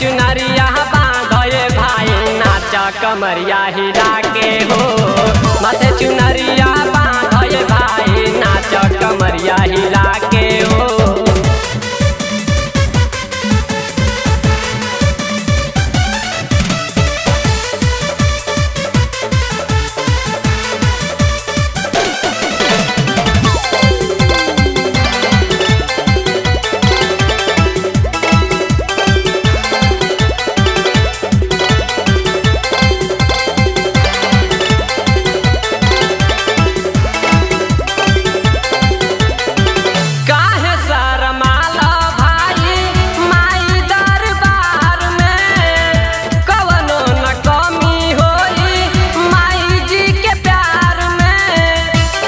चुनरिया बांधे भाई नाच कमरिया हिला के हो माथे चुनरिया बांधे भाई नाच कमरिया हिला के हो काहे शरमाला भाई माई दरबार में कवनो न कमी होई माई जी के प्यार में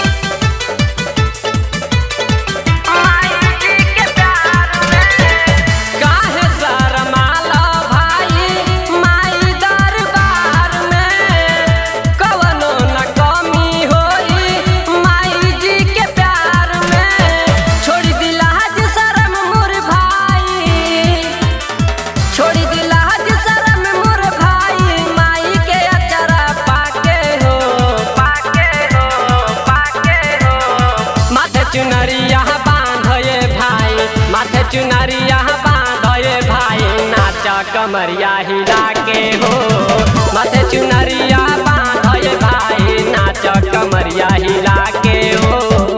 माई जी के प्यार में काहे शरमाला भाई माई दरबार में कवनो न कमी होई माई जी के प्यार में छोड़ दिला हज शरम मोर भाई छोड़ दिला हज शरम मोर भाई माई के अचरा पाके हो पाके हो पाके हो माथे चुनरिया बांधे भाई माथे चुनरिया बांधे भाई नाच कमरिया हिला के हो माथे चुनरिया बांधे भाई नाच कमरिया हिला के हो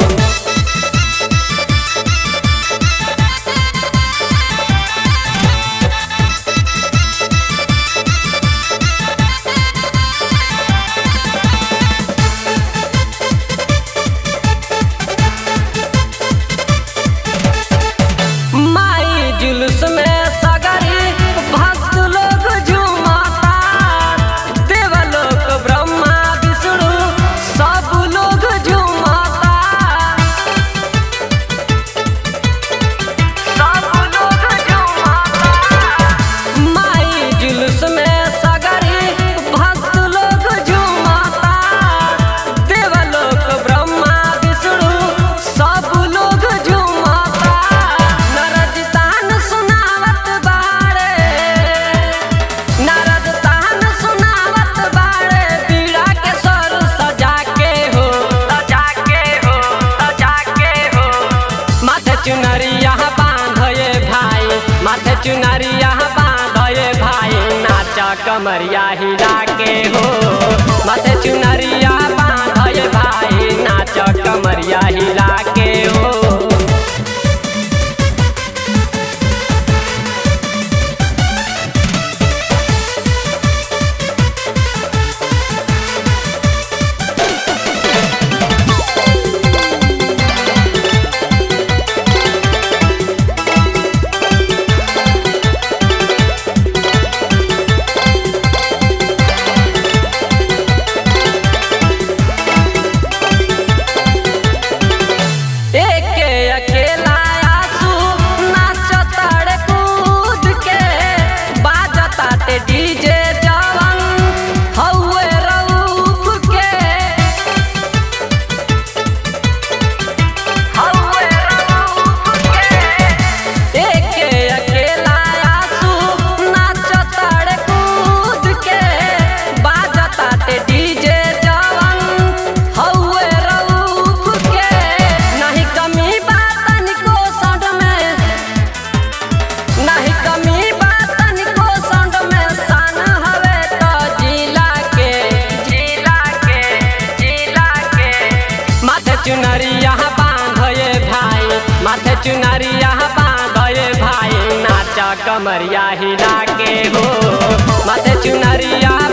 माई जुलूस में सगरी भक्त लोग झूमता देवलोक ब्रह्मा विष्णु सब लोग झूमता सब लोग झूमता माई जुलूस में सगरी भक्त लोग झूमता देवलोक ब्रह्मा विष्णु सब लोग झूमता नरद तान सुनावत बाड़े नरद तान सुनावत बाड़े पीड़ा के स्वर सजा के हो सजा के हो सजा के हो माथे चुनरिया बांधे भाई माथे चुनरिया बांधे भाई नाच कमरिया हिला के हो माथे चुनरिया बांधे भाई नाच कमरिया हिला के हो एके अकेला आंसू नाचताड़े कूद के बाजताटे डीजे जवन हौवे रऊफ के हौवे रऊफ के एके अकेला आंसू नाचताड़े कूद के बाजताटे डीजे जवन हौवे रऊफ के नहीं कमी बातन को सड में नहीं कमी बातन को सड में सन हवे तो जिला के जिला के जिला के माथे चुनरिया बांधे भाई माथे चुनरिया बांधे भाई नाच कमरिया हिला के हो माथे चुनरिया